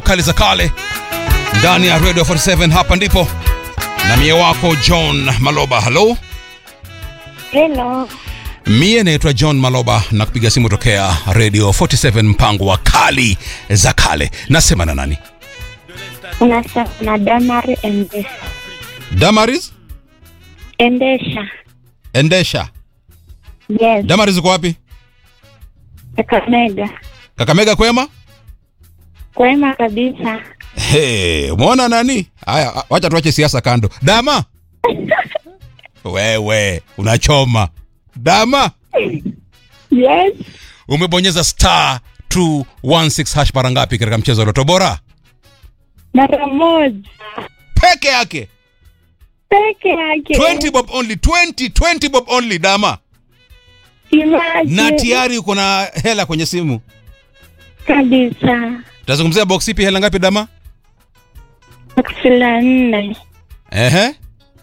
kali za kale ndani ya Radio 47. Hapa ndipo na mie wako John Maloba. Halo, Hello. mie naitwa John Maloba na kupiga simu tokea Radio 47, mpango wa kali za kale. Nasema na nani? Unasema na Damari Endesha. Damaris Endesha. Endesha. Yes. Damaris uko wapi? Kakamega. Kakamega kwema? Kwema kabisa. Hey, umeona nani? Haya, wacha tuache siasa kando. Dama wewe unachoma. Dama Yes. umebonyeza star 216 hash mara ngapi katika mchezo wa Loto Bora? Mara moja. Peke yake Peke yake. 20 bob only 20 20 bob only Dama, Imagine. na tayari uko na hela kwenye simu. Kabisa. Tutazungumzia box ipi, hela ngapi Dama? Aksila nne. Ehe,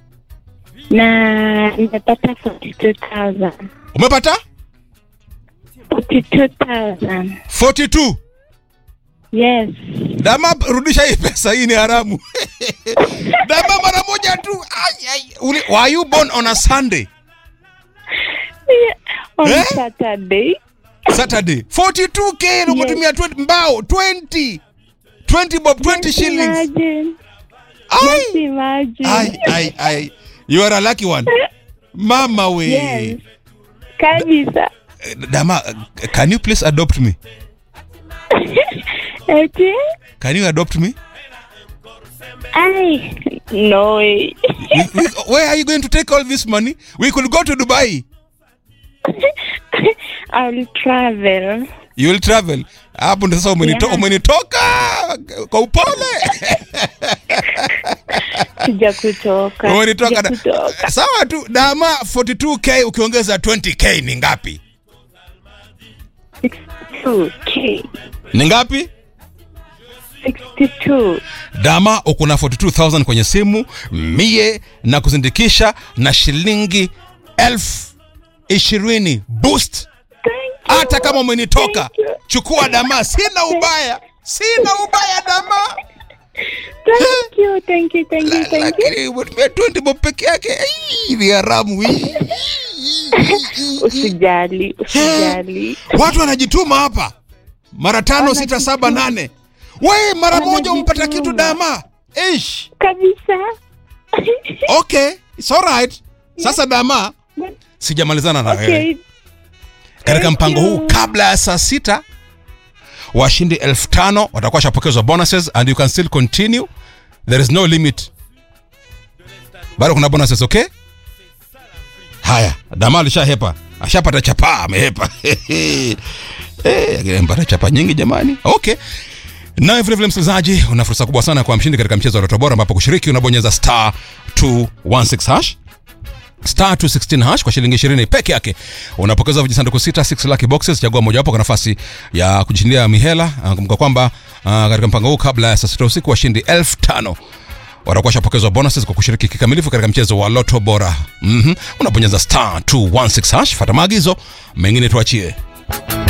Na nimepata 42,000. umepata 42,000. 42. Yes. Dama, rudisha hii pesa, hii ni haramu. Dama, mara moja tu. Ai, ai. Uli, were you born on a Sunday? Yeah. On Eh? Saturday. Saturday. 42k yes. umetumia 20 mbao 20. 20 bob 20 shillings. Imagine. Ai. Just imagine. Ai ai ai. You are a lucky one. Mama we. Yes. Kabisa. Dama, can you please adopt me? Eti? Can you adopt me? Ai, no way. We- we- where are you going to take all this money? We could go to Dubai. I'll travel. You will travel. Hapo ndio sasa umenito, Yeah. umenitoka kwa upole. Sija kutoka. Umenitoka. Sija na- kutoka. Sawa tu. Dama 42k ukiongeza 20k ni ngapi? 62K. Ni ngapi? 62. Dama uko na 42000 kwenye simu mie na kuzindikisha na shilingi elfu ishirini boost. Thank you. Hata kama umenitoka, Thank you. chukua Dama, sina ubaya, sina ubaya Dama, Thank you, thank you, thank you, thank you. lakini umetumia 20 bob peke yake. Ai, Ni haramu hii. Usijali, usijali. Watu wanajituma hapa mara tano, sita, saba, nane. We mara moja umpata kitu Dama. Ish. Kabisa. Okay, it's alright. Sasa Dama, sijamalizana na wewe. Okay. katika Thank mpango you. huu kabla ya saa sita washindi elfu tano watakuwa shapokezwa bonuses and you can still continue there is no limit bado kuna bonuses okay haya dama alishahepa ashapata chapaa amehepa Eh, amepata chapa nyingi jamani okay naye vilevile msikilizaji una fursa kubwa sana kwa mshindi katika mchezo wa Loto Bora ambapo kushiriki unabonyeza star 216 hash star 216 hash kwa shilingi 20 peke yake unapokeza vijisanduku sita 6 lucky boxes chagua mojawapo kwa nafasi ya kujishindia mihela Ah, kumbuka kwamba ah, katika mpango huu kabla ya saa sita usiku washindi elfu tano watakuwa shapokezwa bonuses kwa kushiriki kikamilifu katika mchezo wa loto bora mm-hmm. unabonyeza star 216 hash fata maagizo mengine tuachie